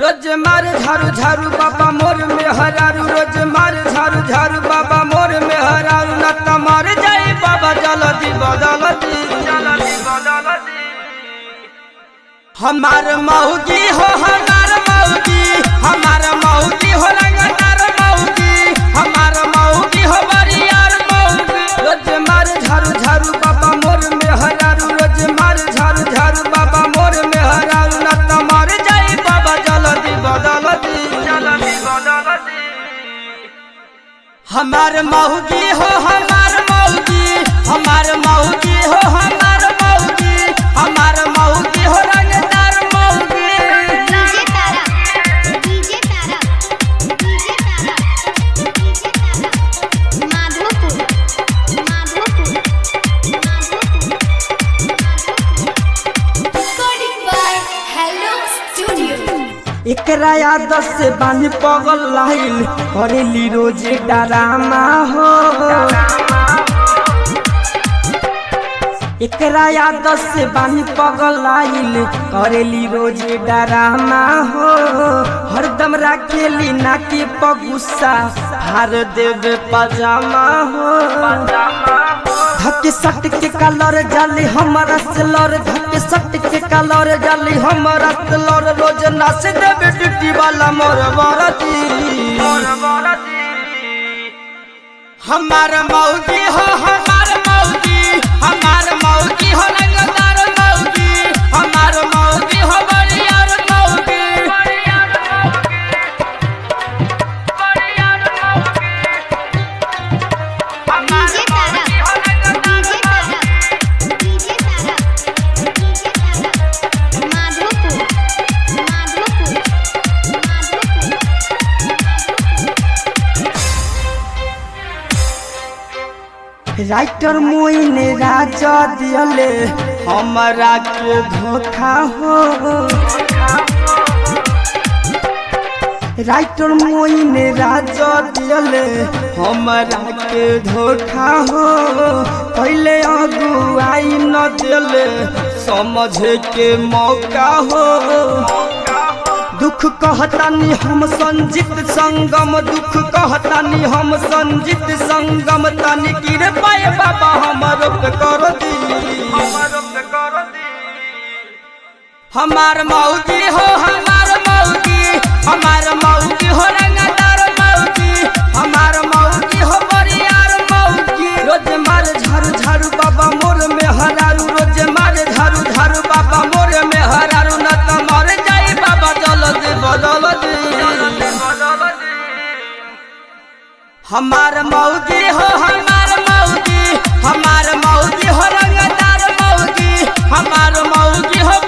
रोज मार झारू झारू बाबा मोर में हरारू रोज मार झारू झारू बाबा मोर में हरारू न त मर जाई बाबा जल्दी बदलती हमार मौगी हो हमार मौगी हमार मौगी हो रंगदार मौगी हमार मौगी हो बरियार मौगी रोज मार झारू झारू बाबा मोर में हरारू रोज मार झारू झारू बाबा मोर में हरारू न त मर जाई बाबा जल्दी बदलती हमार मौगी हो हमार मौगी हमार मौगी हो हमार मौगी हमार मौगी हो रंगदार मौगी DJ Tara DJ Tara DJ Tara DJ Tara Madhopur Madhopur Madhopur recording by hello studio एकरा आदत से बानी पगल लाइल करेली रोजे डरामा हो एकरा आदत से बानी पगल लाइल करेली रोजे डरामा हो हरदम राखेली नाके पगुस्सा हार देवे पजामा हो धक्के सट के कलर जाली हमारा से लड़ धक्के सट के कलर जाली हमारा से लड़ रोज नाच देवे ड्यूटी वाला मोर बरती हमार मौगी हो हमार मौगी हमार मौगी हो रंगदार मौगी हमार मौगी हो बरियार मौगी DJ Tara DJ Tara DJ Tara DJ Tara Madhopur Madhopur Madhopur writer मोइने राजा दियले हमरा के धोखा हो राइटर मोइने राजा दियले हमरा के धोखा हो पहले अगुआई न दिले समझे के मौका हो दुख कहतानी हम संजित संगम दुख कहतानी हम संजित संगम तानी गिर पाए बाबा हमर पे कर दी हमार मौगी हो हमार मौगी हमार मौगी हो रंगदार मौगी हमार मौगी हो बरियार मौगी रोज मार झारू झारू बाबा मोर में हरारू रोज मार झारू झारू बाबा मोर में हरारू न त मर जाई बाबा जल्दी बदल दी हमार मौगी हो हमार मौगी हमार मौगी हो रंगदार मौगी हमार मौगी हो